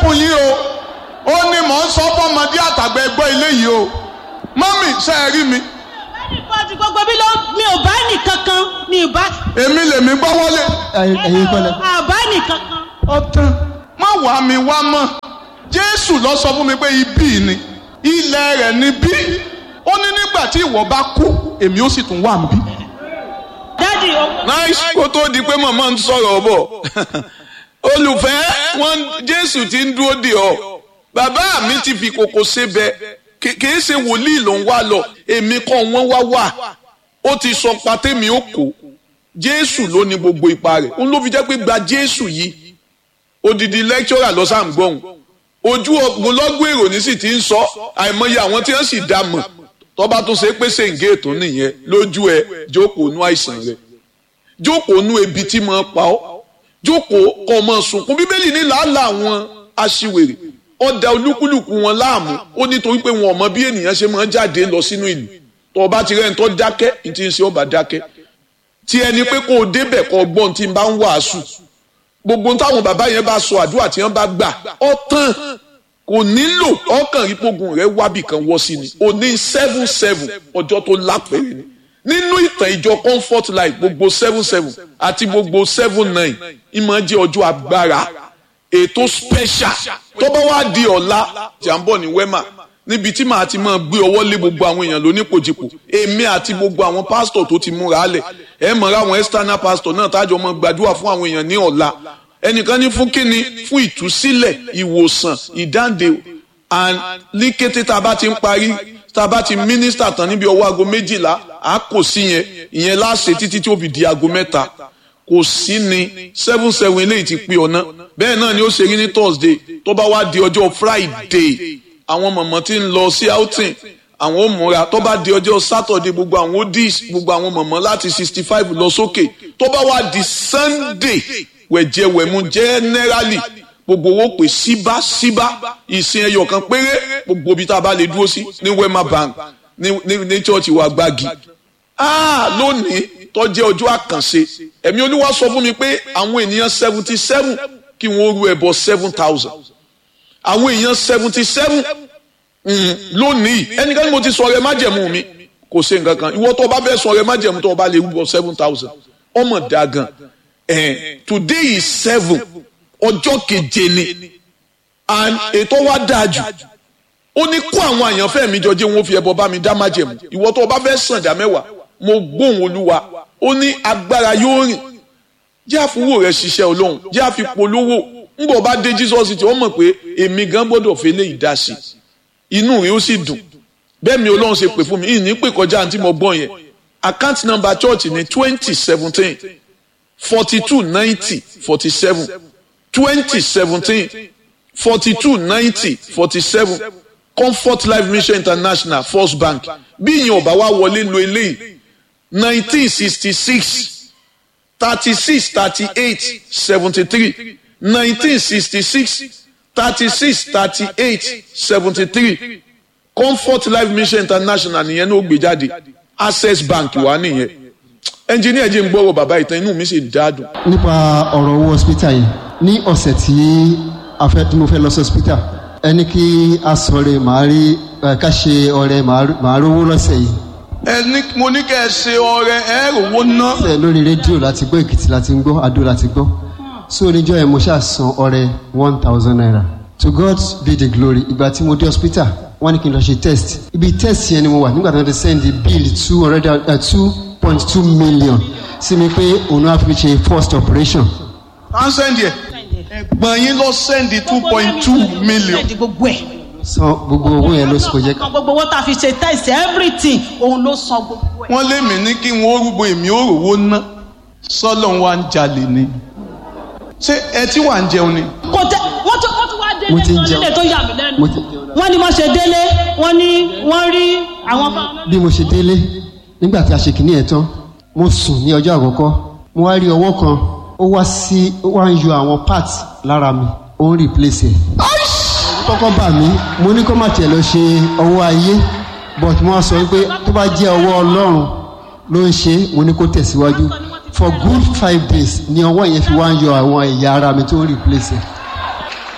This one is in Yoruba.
fún yín o ó ní mò ń sọ fọmọdé àtàgbà ẹgbẹ́ ilé yìí o mọ́mì ṣe é rí mi Ìfọ̀tí gbogbo bí ló mi ò bá nìkankan mi ò bá èmi lèmi gbọ́ wọlé ẹ̀yin kọ́lẹ̀. àbá nìkankan. ọ̀tàn má wà mí wá mọ́ jésù lọ sọ fún mi pé ibí ni ilẹ̀ rẹ̀ ni bí ó ní nígbà tí ìwọ bá kú èmi ó sì tún wà níbí. Dádì owó. nice kó tó di pé màmá ń sọ̀rọ̀ bọ̀ olùfẹ́ wọn jésù ti ń dúró dè ọ́ bàbá mi ti fi kòkò sebẹ̀ kì- kìí ṣe wòlíì ló ń wá lọ èmi kọ́ wọ́n wá wà ó ti sọ patẹ́mi ó kó jésù ló ní gbogbo ipa rẹ̀ òun ló fi jẹ́ pé gba jésù yìí odidi lecturer lọ sáà ń gbọ́hùn ojú ogunlọ́gbọ̀n èrò ní sì ti ń sọ àìmọye àwọn tí wọ́n sì dá mọ̀ tọ́ba tó ṣe pé ṣèǹgé ètò nìyẹn lójú ẹ jókòó nú àìsàn rẹ jókòó nú ebi tí mo pa ọ́ jókòó kọ́ ọmọ sunkún bíbélì ní làálàá àwọn aṣiwèrè ọ̀dà olúkúlùkù wọn láàmú ó nítorí pé wọn ò mọ bí ènìyàn ṣe máa ń jáde lọ sínú ìlú tó o bá ti rẹ́ni tó dákẹ́ ní ti ń ṣe ọba dákẹ́ tí ẹni pé kó o débẹ̀ kó o gbọ́n tí n bá ń wàásù gbogbo ohun táwọn bàbá yẹn bá sọ àdúrà tí wọ́n bá gbà ọ tán kò nílò ọkàn ìpogun rẹ wábì kan wọ́ sí ni o ní seven seven ọjọ́ tó lápẹ̀rẹ̀ ni nínú ìtàn ìjọ comfort life gbogbo seven seven àti gbogbo seven nine ìmọ̀ jẹ́ ọjọ́ agbára ètò special tó bá wá di ọ̀la tí à ń bọ̀ ní wema níbi tí màá ti máa gbé ọwọ́ lé gbogbo àwọn èèyàn lónípòjìpò èmi àti gbogbo àwọn pásítọ̀ tó ti múra lẹ̀ ẹ mọ̀ra àwọn external pastor náà tájọ mọ́ gbàdúrà fún àwọn èèyàn ní ọ̀la ẹnìkan ní fún kíni fún ìtúsílẹ̀ ìwòsàn ìdáǹdè and ní kété tá a bá ti ń parí tá a bá ti mínísítà tán níbi ọwọ́ aago méjìlá a kò sí yẹn ìyẹn láṣẹ títí tí ó fi di aago mẹ́ta kò sí ni seven seven eléyìí ti pé ọ̀nà bẹ́ẹ̀ náà ni ó ṣe rí ní thursday tó bá wá di ọjọ́ friday àwọn mọ̀mọ́ tí ń lọ sí outing àwọn ò múra tó bá di ọjọ́ saturday gbogbo àwọn odis gbogbo àwọn mọ̀mọ́ láti sixty five lọ sókè tó bá wá di sunday wẹ̀jẹ̀wẹ̀mú generally gbogbo owó pè síbáṣíbá ìsìn ẹyọ kan péré gbogbo ibi tá a bá lè dúró sí ní wema bank ní ní ní church wa gbági ah lónìí tó jẹ́ ọjọ́ àkànṣe ẹ̀mí olúwa sọ fún mi pé àwọn ènìyàn seventy seven kí wọ́n rú ẹbọ seven thousand àwọn èèyàn seventy seven lónìí ẹnikẹ́ni mo ti sọ ọrẹ májẹ̀mú mi kò ṣe nǹkan kan ìwọ tó o bá fẹ́ sọ ọrẹ májẹ̀mú tó o bá lè rúbọ seven thousand ọmọ dà gan eh, today is seven ọjọ́ keje ni and ètò wa dáa jù ó ní kó àwọn àyànfẹ́ mi jọ jẹ́ wọn fi ẹbọ bá mi dá májẹ̀mú ìwọ tó o bá fẹ́ sàn dá mẹ́wàá mo gbóhùn olúwa ó ní agbára yóò rìn jẹ́ àfúwò rẹ̀ ṣiṣẹ́ olóhùn jẹ́ àfipolówó ńgbọ̀ bá dé jesus tí wọ́n mọ̀ pé èmi gan gbọ́dọ̀ fi lé ìdásí inú rẹ̀ ó sì dùn bẹ́ẹ̀ mi olóhùn ṣe pè fún mi ìní pè kọjá àǹtí mo gbọ́n yẹn account number church ní twenty seventeen forty two ninety forty seven twenty seventeen forty two ninety forty seven comfort life mission international first bank bí ìyẹn ọba wa wọlé lo eléyìí nineteen sixty six thirty six thirty eight seventy three nineteen sixty six thirty six thirty eight seventy three comfort life mission international nìyẹn ló gbé jáde access bank wà nìyẹn ẹnjìníà jẹ́ ń gbọ́rọ̀ bàbá ìtàn inú mi sì dáadùn. nípa ọ̀rọ̀ owó hospital yìí ní ọ̀sẹ̀ tí a fẹ́ tí mo fẹ́ lọ sí hospital ẹni kí a sọ̀rọ̀ màá rí ẹ̀, ká ṣe ọ̀rẹ́ màá rówó lọ́sẹ̀ yìí ẹni mo ní kẹ́ ẹ ṣe ọrẹ ẹ rówó ná. ẹ̀, lórí rédíò láti gbọ́ èkìtì láti ń gbọ́ adó láti gbọ́ so oníjọ́ yẹn mo ṣáà san ọ̀rẹ́ one thousand naira to God be the glory ìgbà tí mo dé hospital wọ́n ní kí n lọ ṣe test ibi test yẹn ni mo wà nígbà tí wọ́n ti send bill two hundred two point two million sí mi pé òun náà fi ṣe first operation à ń sẹ́ndì ẹ̀ ẹ̀gbọ́n yín lọ sẹ́ndì two point two million. Sẹ́ndì gbogbo ẹ̀. san gbogbo owó yẹn ló sì kò jẹ́ ká. San gbogbo owó tá a fi ṣe test everything òun ló san gbogbo ẹ̀. wọ́n lé mi ní kí wọ́n rúgbó èmi ó rówó ná sọ́lọ́ wa ń jalè ni. ṣé ẹ tí wà ń jẹun ni. Kò tẹ wọ́n tún wọ́n tún wá délé Mo ti ń wọ́n jẹun. nílé tó yà mí lẹ́nu. mo ti jẹun náà. Wọ́n ní wọ́n ṣe délé wọ́n ní wọ́n rí àwọn fáwọn. bí mo ṣe délé nígbà tí a ṣe kìíní ẹ̀ tán mo sùn ní ọjọ́ àkọ́kọ́ mo wá rí ọwọ́ kan ó wá sí ó wá ń yọ àwọn parts lára mi ó ń replace ẹ̀. kọ́kọ́ bà mí mo ní kó má tiẹ̀ lọ ṣe ọwọ́ ayé but mo wá sọ wípé tó bá jẹ́ ọwọ́ ọlọ́run ló ń ṣe é, mo ní kó tẹ̀síwájú for good five days ni ọwọ́ yẹn fi wá ń yọ àwọn ẹ̀yà ara mi tó ń replace ẹ̀.